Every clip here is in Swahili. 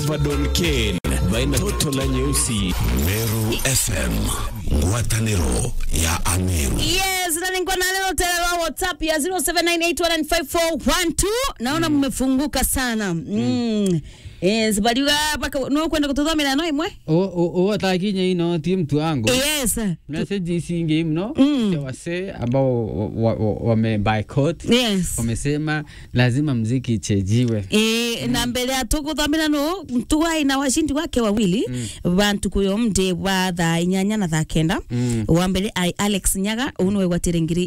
Vadon Ken baina toto la nyeusi Meru FM, ngwatanĩro ya Ameru. Yes, na nilikuwa na leo tena wa WhatsApp ya 0798195412. Naona mmefunguka sana. Mm. Yes, baliga paka no kwenda kututhomera no imwe. uwatakinya ino ti mtu wangu Yes. message isingi mno Mm. ya wasee ambao wamebycott Yes. wamesema lazima mziki ichejiwe E, na mbele ya tukuthomera no tuwai na washindi wake wawili bantu kuyo mde wa thaa inyanya na thaa kenda Mm. wa mbere ari Alex Nyaga uno wegwatire ngiri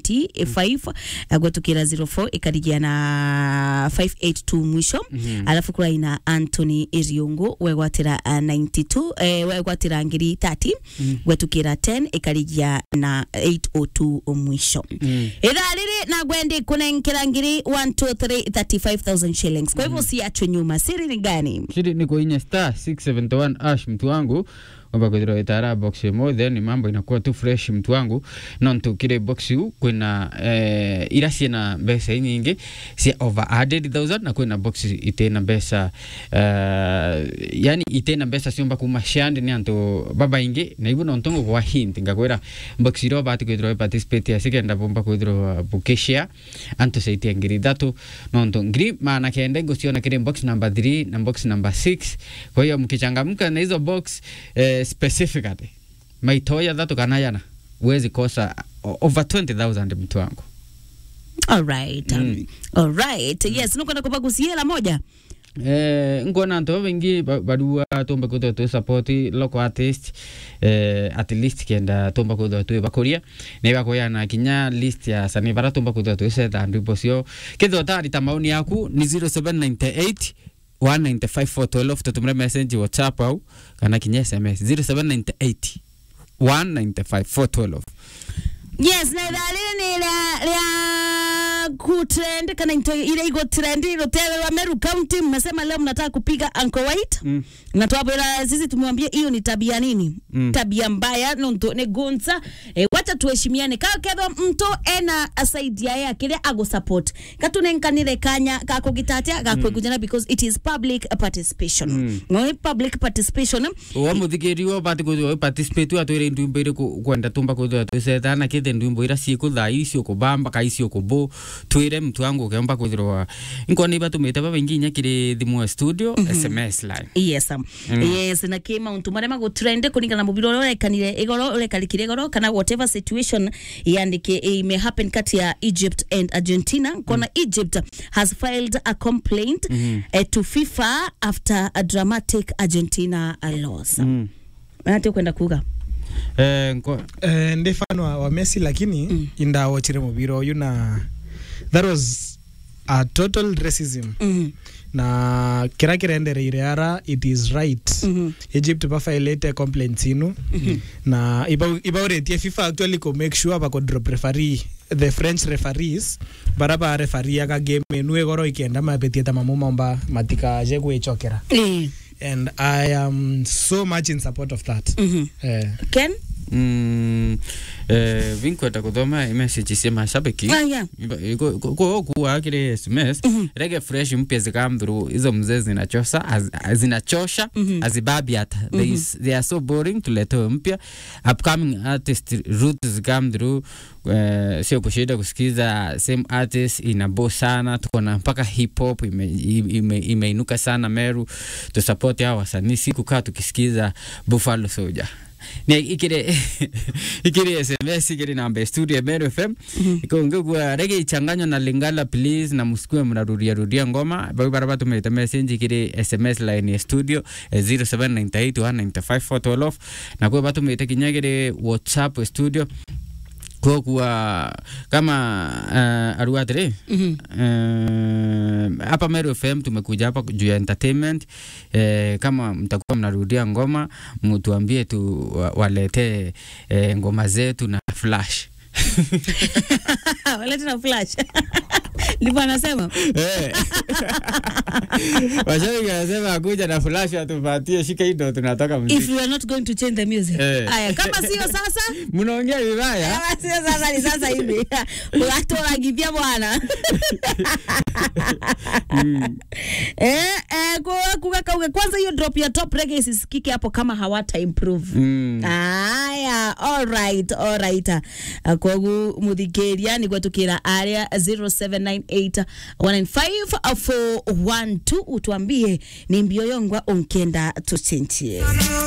825 agwetukira 04 ikarigia na 582 mwisho alafu kura ina Anthony Iriungu wegwatira uh, 92 eh, wegwatira ngiri 30 gwetukira 10 ikarigia na 802 mwisho ithaa riri na gwendi kunenkera ngiri 123 35000 shillings kwa hivyo siachwe nyuma siri ni gani shiri ni kwenye star 671 ash mtu wangu kwamba kwithirwa itara box imo then mambo inakuwa tu fresh mtu wangu no ntukire box u kwina eh, ira ciina mbeca inyingi cia over 100000 na kwina box itena mbeca uh, yani itena mbeca ciumba kuma ciandi ni antu babaingi na ibu nontongo gwa hint ngakwira box iro bati kwithirwa participate ya sikenda bomba kwithirwa bukishia antu ceitia ngiri ithatu nontu ngiri maana kenda nguciona kiri box number 3 na box number 6 kwa hiyo mkichangamka na hizo box eh, specifically maitoya thatu kana yana uwezi kosa o- over 20000 mtu wangu alright um, alright yes nukwenda kupagusia hela moja Eh, ngona antu babaingi ba- barua tumba kuthwa tu support local artist eh, at least kenda tumba kuthwa tu bakuria na ibakuya kinya list ya sani bara tumba kuthwa tu setha ndimbo cio kithwa tarita maoni yaku ni 0798 195412 tutumire message whatsapp au kana kinya sms 0798 195412 yes na ithaa riri ni ria ria kutrend kana into ile iko trend ilotewerwa Meru County mmesema leo mnataka kupiga Uncle White Mm. na twabwira sisi tumwambia hiyo ni tabia nini Mm. tabia mbaya nonto ni gunza e, wacha tuheshimiane ka ketho mtu ena asaidia ya kile ago support katunenkanire kanya kakugitatia gakwegujana because it is public participation Mm. no public participation wa muthikiriwa bati kuthwa participate atwire ndwimbo iri kwenda tumba kuthwa twisetha na kithe ndwimbo ira ciikuthaa icio kubamba ka icio kubu twire mtu wangu ukemba kwithirwa nkona ibatumite babaingi inya kiri thimu ya studio sms line yes um, Mm. yes na kä mauntu marä magutrende kåringana na må biro å rä rekanire ä goro å rekarikire goro kana whatever situation yandike ime happen kati ya egypt and argentina kona egypt has filed a complaint Mhm. eh, to fifa after a dramatic argentina loss Mm. ati kwenda kuga Eh, nko- Eh, ndi fan wa, wa Messi lakini Mm. indawochire mubira uyu na that was a total racism Mhm, na kira kirendereire ara it is right mhm, egypt bafailete complaints inu na iba- ibauretie fifa actually ko make sure bako drop referee the french referees bara ba referee aka game enu egoro ikenda mabetie ta mamu maomba matikaje gwicokera eh, and i am so much in support of that mhm. eh. ken Mm, eh, vinkwenda kuthoma message cia mashabiki Ah, yeah. kuwa kile sms rege fresh mpya zikamthuru hizo mzee zinachosha az- zinachosha azibabi hata they, is- they are so boring tuletewe mpya upcoming artist root zikamthuru uh, sio kushida kusikiza same artist inabo sana tuko na mpaka hip hop imeinuka ime, imeinuka sana meru tusupport hao wasanii sikukaa tukisikiza buffalo soldier ni ikire ikire sms ikire namba ya studio ya Meru FM ikonge kwa rege ichanganywa na lingala please na musikue mnarudia rudia ngoma bau baraba tumete message ikire sms line ya studio eh, 0798195412 na kwa batu tumete kinyagire whatsapp ya studio kwa kuwa kama uh, aruatire Mhm. uh, hapa Meru FM tumekuja hapa juu ya entertainment eh, kama mtakuwa mnarudia ngoma mtuambie tu wa- waletee eh, ngoma zetu na flash walete na flash ndivyo anasema Eh. Washabiki wanasema akuja na flash atupatie shika hii ndo tunatoka if muziki. you are not going to change the music Eh. aya kama sio sasa Mnaongea vibaya. kama sio sasa ni sasa hivi ugatoragithia bwana eh, eh, ku- kuga kauga kwanza hiyo drop ya top reggae isisikike hapo kama hawata improve Mm. aya alright alright Uh, kogu muthikiria niguo tukira aria 0798 195 412 utwambie ni mbio yongwa unkenda tuchinchie